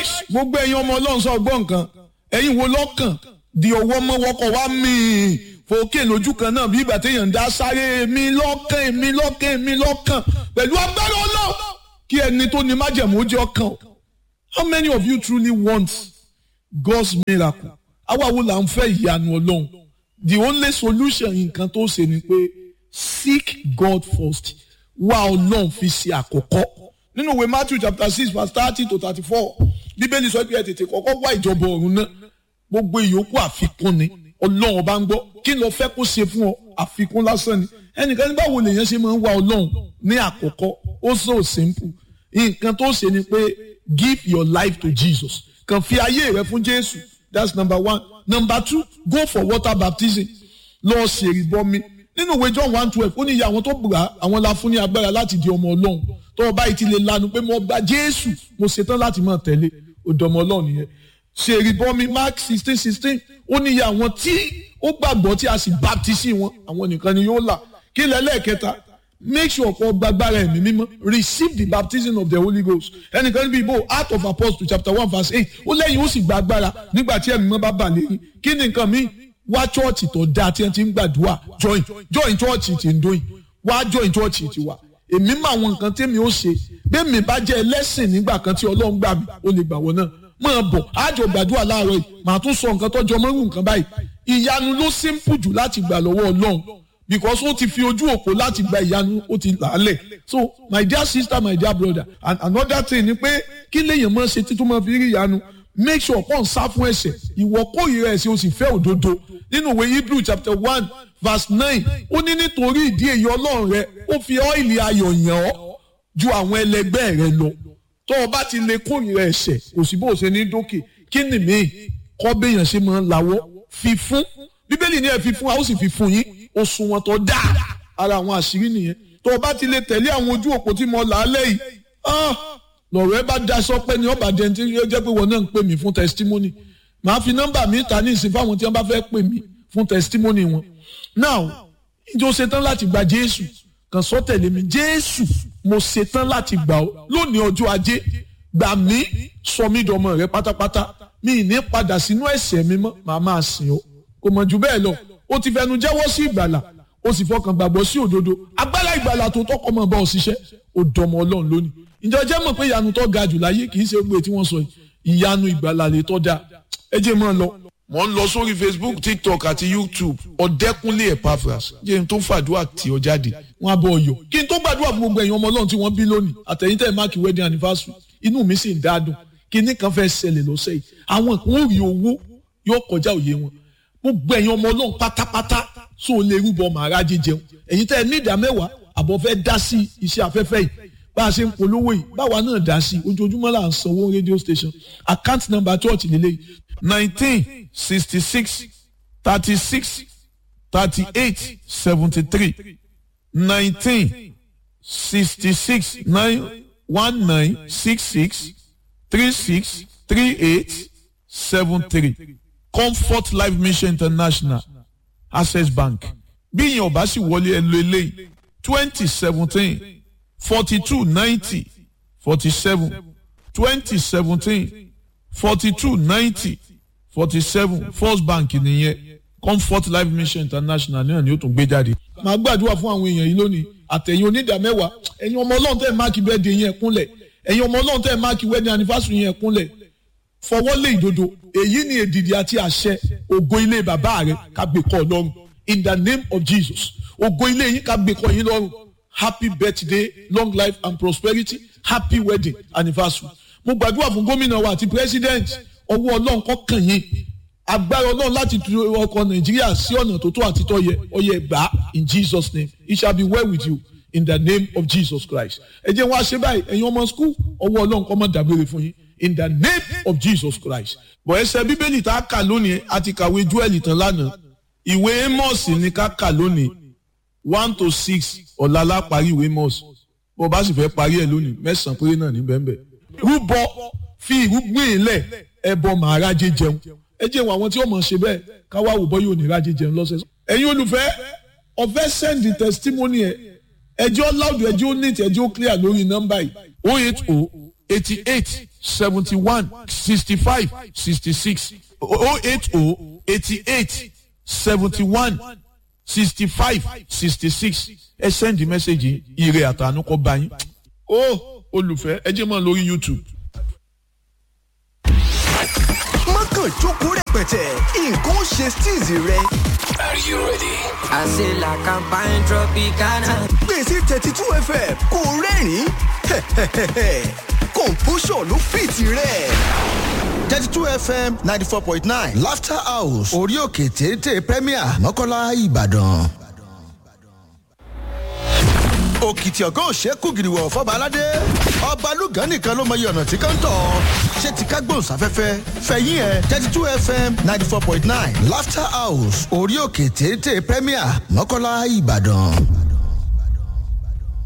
nice gbogbo ẹ̀yin ọmọ ọlọ́run sọ gbọ́ nǹkan ẹ̀yin wo lọ́kàn di ọwọ́ mọ́ wọ́kọ̀ wá míì fòkè lójú kan náà bí ìgbà téèyàn ń dá sáré mi lọ́kàn mi lọ́kàn mi lọ́kàn pẹ̀lú agbára ọlọ́run kí ẹni tó ní májẹ̀mú ó jẹ́ ọkàn o. how many of you truly want God's miracle àwa wo là ń fẹ́ ìyanu ọlọ́run the only solution nǹkan tó ṣe ni pé seek God first wá ọlọ́run fi ṣe àkọ́kọ́ nínú ìwé Matthew chapter six verse thirty to thirty-four bíbélì sọ pé ẹ tètè kọ́kọ́ wá ìjọba ọ̀run náà gbogbo ìyókù àfikún ni ọlọ́run ọba ń gbọ́ kí ló fẹ́ kó ṣe fún ọ àfikún lásán ni ẹnìkan ní báwo lèèyàn ṣe máa ń wá ọlọ́run ní àkọ́kọ́ ó so simple nǹkan tó ṣe ni pé give your life to Jesus kàn fi ayé rẹ fún Jésù that's number one number two go for water baptism lọ ṣèrìbọmi nínú ìwé John one twelve ó ní ìyá àwọn tó gbà àwọn la fún ní agbára láti di ọmọ ọlọ́run tó o báyìí ti lè lanu pé mo gba Jésù mo ṣetán láti máa tẹ̀lé òdòmọ ọlọ́run nìyẹn ṣèrìbọmi Mark sixteen sixteen ó ní ìyá àwọn tí ó gbàgbọ́ tí a sì baptisi wọn àwọn nìkan ni yóò là kí lẹ́lẹ́kẹta make sure kó gbàgbára ẹ̀mí mímọ́ receive the baptism of the Holy Ghost ẹnìkan níbi ìbò Acts of Apostles chapter one verse eight ó lẹ́yìn ó sì gbàgbára nígbà tí ẹ̀mí mímọ́ bá bà lẹ́yìn kí ni nǹkan míì wá chọ́ọ̀chì tó dáa tí wọ́n ti ń gbàdúrà join join chọ́ọ̀chì tí ń dóyìn wá join chọ́ọ̀chì tí wà èmi mọ àwọn nǹkan tẹ́mi ó ṣe bẹ́ẹ̀ mi bá jẹ́ ẹlẹ́sìn nígbà kan tí Ọlọ́run gbà mí ó lè gbà wọ́n náà máa bọ̀ àjọ gbàdúrà láàárọ̀ yìí màá tún sọ nǹkan tọ́jú ọmọ irú nǹkan báyìí ìyanu ló simple jù láti gbà lọ́wọ́ Ọlọ́run because ó ti fi ojú òpó láti gba ìyanu ó ti làálẹ̀ so my dear sister my dear brother and another thing ni pé kí lèèyàn máa ṣe títún máa fi rí ìyanu make sure kó n sá fún ẹ̀ṣẹ̀ ìwọ kórìíra ẹ̀ṣẹ̀ o sì fẹ́ òdodo nínú ìwé Hebrew chapter one verse nine ó ní nítorí ìdí èyí Ọlọ́run rẹ ó fi ọ́ìlì ayọ̀ yàn ọ́ ju àwọn ẹlẹgbẹ́ rẹ lọ tó o bá ti lè kórìíra ẹ̀ṣẹ̀ kò sí bó o ṣe ní dókè kí ni mí kọ́ béèyàn ṣe máa ń lawọ́ fi fún bíbélì ní ẹ fi fún a ó sì fi fún yín òṣùwọ̀n tó dáa ara àwọn àṣírí nìyẹn tó o bá ti lè tẹ̀lé àwọn ojú òpó tí mo là á lẹ́yìn lọ̀rọ̀ ẹ bá daṣọ pé ní ọba jẹun tí ó jẹ́ pé wọn náà ń pè mí fún testimony màá fi nọ́mbà mi ta ní ìsìn fáwọn tí wọ́n bá fẹ́ pè mí fún testimony wọn now ìjọ ṣetán láti gba Jésù kàn sọ tẹ̀lé mi Jésù mo ṣetán láti gbà ọ́ lónìí ọjọ́ ajé gbà mí sọ mí dọmọ rẹ pátápátá mi ní padà sínú ẹ̀ṣẹ̀ mi mọ́ màá máa sìn ọ́ kò mọ̀ jù bẹ́ẹ̀ lọ ó ti fẹnu jẹ́wọ́ sí ìgbàlà ó sì fọkàn gbàgbọ́ sí òdodo agbára ìgbàlà tó tọkọ mọ̀ bá ọ ṣiṣẹ́ ó dọmọ ọlọ́run lónìí ìjọ jẹ́ mọ̀ pé ìyanu tó ga jù láyé kì í ṣe gbé tí wọ́n sọ yìí ìyanu ìgbàlà lè tọ́ da ẹ jẹ́ mọ́ ọ lọ. mo ń lọ sórí Facebook TikTok àti YouTube ọ̀dẹ́kúnlé Epaphras jẹ́ n tó fàdúrà tí ọ jáde wọ́n á bọ̀ ọyọ̀ kí n tó gbàdúrà fún gbogbo ẹ̀yin ọmọ ọlọ́run tí wọ́n bí lónìí àtẹ̀yìntẹ̀ máàkì wedding anniversary inú mi sì ń dádùn kíní kan fẹ́ ṣẹlẹ̀ lọ́sẹ̀ yìí àwọn kan ó rí owó yóò kọjá òye wọn gbogbo ẹ̀yin ọmọ ọlọ́run pátápátá tó lè rúbọ màrá jíjẹun ẹ̀yin tẹ́ ẹ ní ìdá mẹ́wàá àbọ̀ fẹ́ dá sí iṣẹ́ afẹ́fẹ́ yìí bá a ṣe ń polówó yìí báwa náà dá sí ojoojúmọ́ là ń sanwó radio station account number church lélẹ̀ nineteen sixty six thirty six thirty eight seventy three nineteen sixty six nine one nine six six three six three eight seven three comfort life mission international access bank bí ìyẹn ọba sì wọlé ẹ lo eléyìí twenty seventeen forty two ninety forty seven twenty seventeen forty two ninety forty seven first bank nìyẹn comfort life mission international náà ni ó tún gbé jáde. màá gbàdúrà fún àwọn èèyàn yìí lónìí àtẹ̀yìn onídàmẹ́wàá ẹ̀yin ọmọ ọlọ́run tẹ́ ẹ̀ máàkì bẹ́ẹ̀ de yẹn kúnlẹ̀ ẹ̀yin ọmọ ọlọ́run tẹ́ ẹ̀ máàkì wedding anniversary yẹn kúnlẹ̀ fọwọ́ lé ìdodo èyí ni èdìdì àti àṣẹ ògo ilé bàbá rẹ ká gbé kọ́ ọlọ́run in the name of Jesus ògo ilé yín ká gbé kọ́ yín lọ́rùn happy birthday long life and prosperity happy wedding anniversary mo gbàdúrà fún gómìnà wa àti president ọwọ́ ọlọ́run kó kàn yín agbára ọlọ́run láti tu ọkọ̀ nàìjíríà sí ọ̀nà tó tó àti tó yẹ ọyẹ gbà in Jesus name it shall be well with you in the name of Jesus Christ ẹ jẹ́ wọn àṣẹ báyìí ẹ̀yin ọmọ school ọwọ́ ọlọ́run kó má dágbére fún yín in the name of Jesus Christ. bọ̀ ẹsẹ̀ bíbélì tá a kà lónìí a ti kàwé Joel tán lánàá ìwé Amos ní ká kà lónìí one to six ọ̀la la parí ìwé Amos bó bá sì fẹ́ parí ẹ̀ lónìí mẹ́sàn-án péré náà ní bẹ́ẹ̀ rúbọ fi ìrúgbìn ilẹ̀ ẹbọ màá rájẹ jẹun ẹ jẹ́ wọn àwọn tí ó mọ̀ ṣe bẹ́ẹ̀ káwá wò bọ́ yóò ní rájẹ jẹun lọ́sẹ̀. ẹ̀yin olùfẹ́ ọ̀fẹ́ send the testimony ẹ̀ ẹjọ́ loud ẹjọ́ neat ẹjọ́ clear lórí nọ́mbà yìí oh eight oh eighty eight seventy one sixty five sixty six oh eight oh eighty eight seventy one sixty five sixty six ẹ sẹ́ndì mẹ́sẹ̀gì ire àtànú kọ́ bá yín. ó olùfẹ́ ẹ jẹ́ mọ́ lórí youtube. mọ́kàn jókòó rẹpẹtẹ nǹkan ó ṣe steez rẹ. Are you ready? I say la campagne tropicana. gbèsè thirty two fm kò rẹ́rìn-ín kọ̀ǹpóṣọ̀ ló fìtì rẹ̀. thirty two fm ninety four point nine laughter house orí òkè téńté premier mọ́kànlá ìbàdàn. òkìtì ọ̀gá òṣèkú gìrìwọ̀ fọba aládé ọba lùgán nìkan ló mọyì ọ̀nà tí kan tọ̀ ṣé ti ká gbóhùnsáfẹ́fẹ́ fẹ̀yìn ẹ̀ thirty two fm ninety four point nine laughter house orí òkè téńté premier mọ́kànlá ìbàdàn.